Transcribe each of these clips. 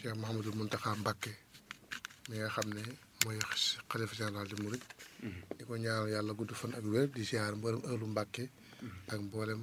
Cheikh Mouhamadou Mountakha Mbacké mi nga xam ne mooy xalifa général di murit di ko ñaanal yàlla gudd fan ak wér di ziar mboolem ëllu Mbacké ak mboolem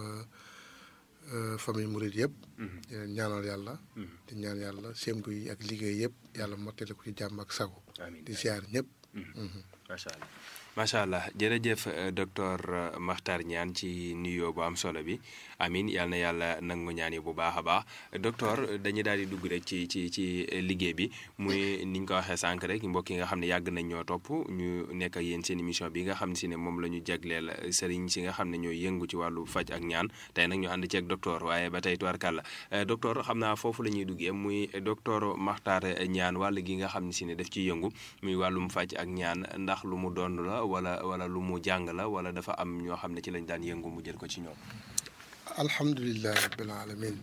famille murit yëpp di leen ñaanal yàlla di ñaan yàlla sémbu yi ak liggéey yëpp yàlla mottali ko ci jàmm ak sago di ziar ñëpp macha allah macha allah jërëjëf docteur Makhtar Niane ci nuyoo bu am solo bi amin yal na yàlla nangu ñaan yi bu baax a baax docteur dañuy daal di dugg rek ci ci ci liggéey bi muy ni ñu ko waxee sànq rek mbokk yi nga xam ne yàgg nañ ñoo topp ñu nekk ak yéen seen émission bi nga xam ne si ne moom la ñu jagleel sëriñ si nga xam ne ñooy yëngu ci wàllu faj ak ñaan tey nag ñu ànd ceeg docteur waaye ba tey tubaarkàlla docteur xam naa foofu la ñuy duggee muy docteur Makhtar Niane wàll gi nga xam ne si ne daf ciy yëngu muy wàllum faj ak ñaan ndax lu mu doon la wala wala lu mu jàng la wala dafa am ñoo xam ne ci lañ daan yëngu mu jël ko ci ñoom. alhamdulilah rabbil alamin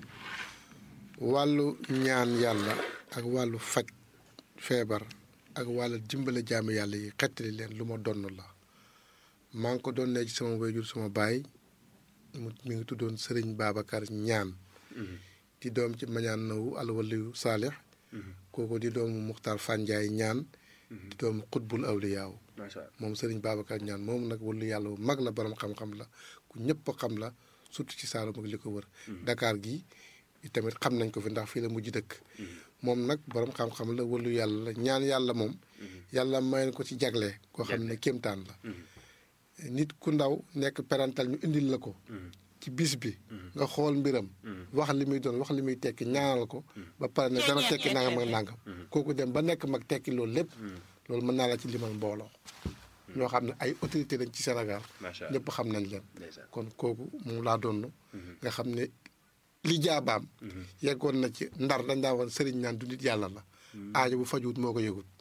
wàllu ñaan yàlla ak wàllu faj feebar ak wàllu dimbale jaamu yàlla yi xettali leen lu ma donn la maa ngi ko doon ne ci sama wayjur sama baay mu mi ngi tuddoon Sëriñ Babacar ñaan di doom ci mañaan nawu alwaliyu saalix kooku di doomu Muxtaar Fanjaay ñaan di doomu xutbul awliyaaw moom Sëriñ Babacar ñaan moom nag wàllu yàlla bu mag la borom xam-xam la ku ñëpp xam la surtout ci Saalum ak li ko wër. Dakar gi tamit xam nañ ko fi ndax fii la mujj dëkk. moom nag borom xam-xam la wàllu yàlla la ñaan yàlla moom. yàlla may ko ci jagle. koo xam ne kéemtaan la. nit ku ndaw nekk parental ñu indil la ko. ci bis bi. nga xool mbiram. wax li muy doon wax li muy tekki ñaanal ko. ba pare ne dana tekki nangam ak nangam. kooku dem ba nekk mag tekki loolu lépp. loolu mën naa la ci limal mbooloo. ñoo xam ne ay autorité lañ ci Sénégal. ñëpp xam nañ leen. kon kooku moom laa doon. nga xam ne li jaabaam. yeggoon na ci ndar dañ daa woon sëriñ naan du nit yàlla la. aajo bu fajuwut moo ko yëgut.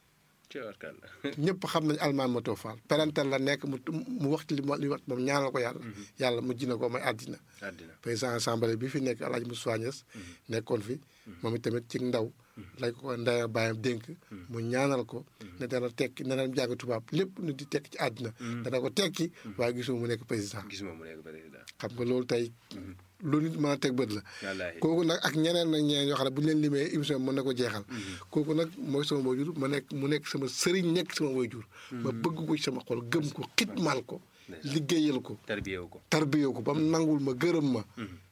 ñëpp xam nañ almaan ma too faal parental la nekk mu mu wax ci li mu wax moom ñaanal ko yàlla. yàlla mujj na ko may àddina. président assemblée bi fi nekk El Hadj Moussa Niass nekkoon fi. moom itamit ci ndaw. lay ko ndaya bàyyam dénk mu ñaanal ko ne dana tekki ne dana jàng tubaab lépp nu di tekki ci àddina dana ko tekki waaye gisuma mu nekk président gisuma mu nekk président xam nga loolu tey lu nit mën a teg bët la kooku nag ak ñeneen nag ñeneen yoo xam ne bu ñu leen limee émission bi mën na ko jeexal kooku nag mooy sama waajur ma nekk mu nekk sama sëriñ nekk sama waajur ma bëgg ko ci sama xol gëm ko xitmaal ko liggéeyal ko tarbiyewu ko tarbiyewu ko ba mu nangul ma gërëm ma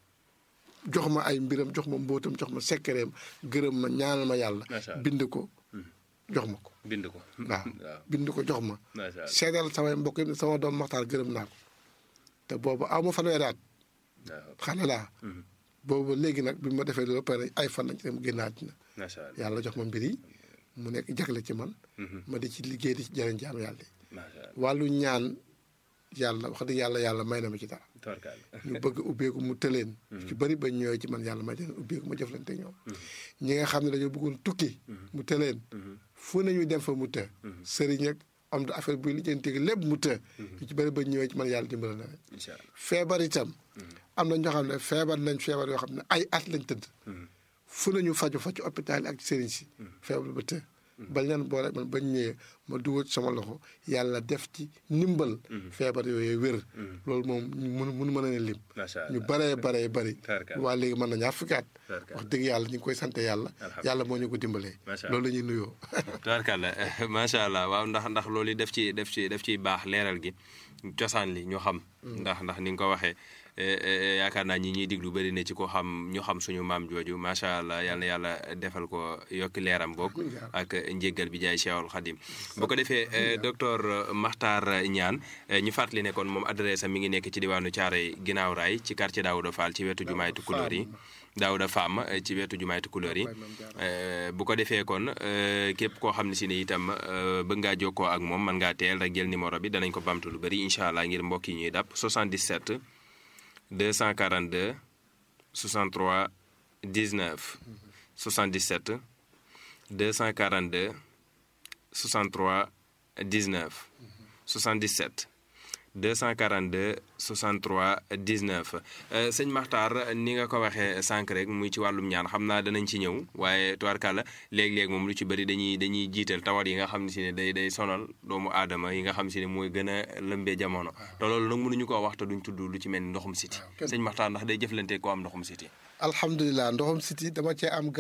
jox ma ay mbiram jox ma mbóotam jox ma sekkereem gërëm ma ñaanal ma yàlla bind ko jox ma ko bind ko waaw bind ko jox ma seedal samay mbokk yi sama doom maxtaar gërëm naa ko te boobu aw ma fanweeri at xale laa boobu léegi nag bi ma defee loolu pare ay fan lañ ci dem génn àddina yàlla jox ma mbir yi mu nekk jagle ci man ma di ci liggéey di ci jëriñ jaam yàlla yi wàllu ñaan yàlla wax dëgg yàlla yàlla may na ma ci dara ñu bëgg ubbeeku mu tëleen ci bëri ba ñëwee ci man yàlla may leen ubbeeku ma jëflante ñoom ñi nga xam ne dañoo bëggoon tukki mu tëleen fu nañu dem fa mu të sëriñ ak am da affaire buy lijjanti lépp mu të ñu ci bëri ba ñëwee ci man yàlla dimbala na leen feebar itam am na ñoo xam ne feebar nañ feebar yoo xam ne ay at lañ tëdd fu nañu faju fa ci hôpital ak sëriñ si feebar ba të bañ leen boole man bañ ñëwee ma dugal sama loxo yàlla def ci ndimbal feebar yooyu wér loolu moom mun mënu mën a ne lim ñu baree baree bari waa léegi mën na ñaar fukki at wax dëgg yàlla ñu ngi koy sant yàlla yàlla moo ñu ko dimbalee loolu la ñuy nuyoo tabarkàlla macha allah waaw ndax ndax loolu def ci def ci def ciy baax leeral gi cosaan li ñu xam ndax ndax ni nga ko waxee yaakaar naa ñi ñuy diglu bëri na ci ko xam ñu xam suñu maam jooju macha allah yal na yàlla defal ko yokki leeram boog ak njéggal bi jaay Cheikhul Khadim bu ko defee docteur Makhtar Niane ñu fàttali ne kon moom adresse am mi ngi nekk ci diwaanu Thiaroye ginnaaw raay ci quartier Daouda Fall ci wetu jumaay Tukulóor yi Daouda Fam ci wetu jumaay Tukulóor yi bu ko defee kon képp koo xam ne si ne itam bëgg ngaa jokkoo ak moom mën ngaa teel rek jël numéro bi danañ ko bamtu lu bëri incha allah ngir mbokk yi ñuy dàpp 77 242 63 19 77 242 63 19 77 242 63 19 sëñ Makhtar ni nga ko waxee sànq rek muy ci wàllum ñaan xam naa danañ ci ñëw waaye tubaarkàlla léeg-léeg moom lu ci bëri dañuy dañuy jiital tawat yi nga xam ne si ne day day sonal doomu aadama yi nga xam si ne mooy gën a lëmbee jamono te loolu nag mënuñu koo wax te duñ tudd lu ci mel ni ndoxum siti sëñ Makhtar ndax day jëflante koo am ndoxum siti alhamdulilah ndoxum siti dama cee am